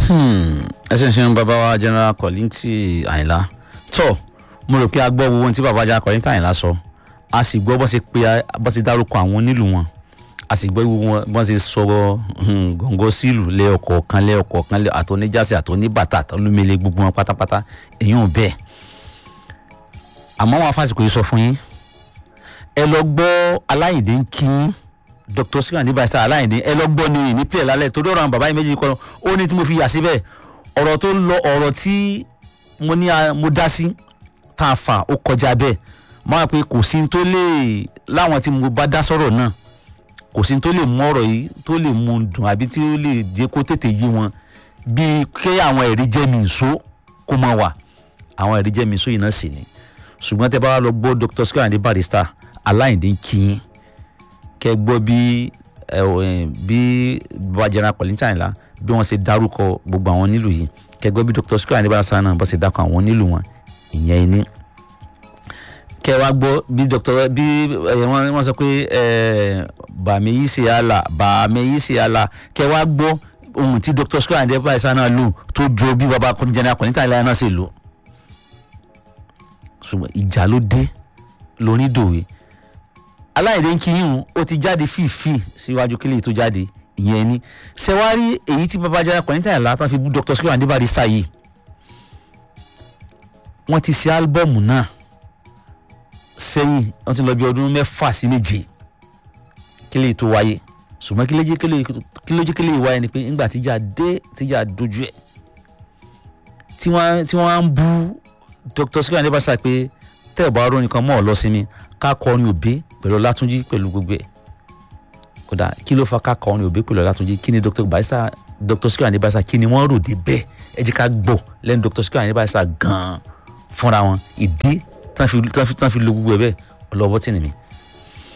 ẹ ṣe ń ṣe ń bàbá wa general Kollington Àyìnlá tó mo rò pé a gbọ́ wo ohun tí bàbá general Kollington Àyìnlá sọ a sì gbọ́ bó ṣe pé bó ṣe dárúkọ àwọn onílù wọn a sì gbọ́ wọn bó ṣe sọ̀rọ̀ gọ̀ǹgọ̀ sílù lẹ́ọ̀kọ̀ọ̀kan lẹ́ọ̀kọ̀ọ̀kan àtọ́níjàsí àtọ́níbàtà àtọ́lúmẹlẹ gbogbo wọn pátápátá èyàn bẹ́ẹ̀ àmọ́ wọn afásitì yìí sọ fún yín ẹ lọ gbọ́ aláìdé ń kí yín dr sikan ní barista aláìní ẹ lọ gbọ́ ni ní pílẹ̀ lálẹ́ torí ọ̀rọ̀ àwọn bàbá yìí méjì kọ́ ó ní tí mo fi yà síbẹ̀ ọ̀rọ̀ tó lọ ọ̀rọ̀ tí mo ní mo dá sí tá a fà ó kọjá bẹ́ẹ̀ máa pe kò sí tó lè láwọn tí mo bá dá sọ̀rọ̀ náà kò sí tó lè mú ọ̀rọ̀ yìí tó lè mú un dùn àbí tí ó lè jẹ́ kó tètè yí wọn bíi kí àwọn ẹ̀rí jẹ́ mi ìṣó kó máa wà àwọn ẹ̀rí jẹ́ mi ìṣó yìí náà sì ni ṣùgbọ́n tẹ́ bá wà lọ gbọ́ dr sikan ní barista aláìní kí yín kẹ gbọ́ bí bí bàbá general Kollington Àyìnlá bí wọ́n ṣe dárúkọ gbogbo àwọn nílùú yìí kẹ gbọ́ bí dr square adébáṣá náà bó ṣe dákọ̀ àwọn nílùú wọn ìyẹn ní. kẹ wá gbọ́ bí dr bí wọ́n sọ pé bàmí yìí ṣe àlà bàmí yìí ṣe àlà kẹ wá gbọ́ ohun tí dr square adébáṣá náà lò tó jọ bí bàbá general Kollington Àyìnlá náà ṣe lò. ṣùgbọ́n ìjà ló dé lórí dòwe aláìdé ń kíyìn ó ti jáde fífi síwájú kílè tó jáde ìyẹn ni ṣẹwárí èyí tí babájára Kollington Àyìnlá tán fi bú Dr. Sikiru Ayinde Barrister yìí wọ́n ti ṣe álbọ́ọ̀mù náà sẹ́yìn wọ́n ti lọ bí ọdún mẹ́fà sí méje kílè tó wáyé ṣùgbọ́n kílójú kílè wáyé ni pé ńgbà tíjà dé tíjà dojú ẹ̀ tí wọ́n á ń bú Dr. Sikiru Ayinde Barrister pé tẹ́ ẹ̀ bá rọ́ nìkan mọ́ ọ lọ sí mi ká kọrin òbí pẹ̀lú ọlátúnjí pẹ̀lú gbogbo ẹ̀ kódà kí ló fa ká kọrin òbí pẹ̀lú ọlátúnjí kí ni dr barrister dr Sikiru Ayinde Barrister kí ni wọ́n rò dé bẹ́ẹ̀ ẹ jẹ́ ká gbọ́ lẹ́nu dr Sikiru Ayinde Barrister gan-an fúnra wọn ìdí tán fi lo gbogbo ẹ̀ bẹ́ẹ̀ ọlọ́wọ́ tì ní mi.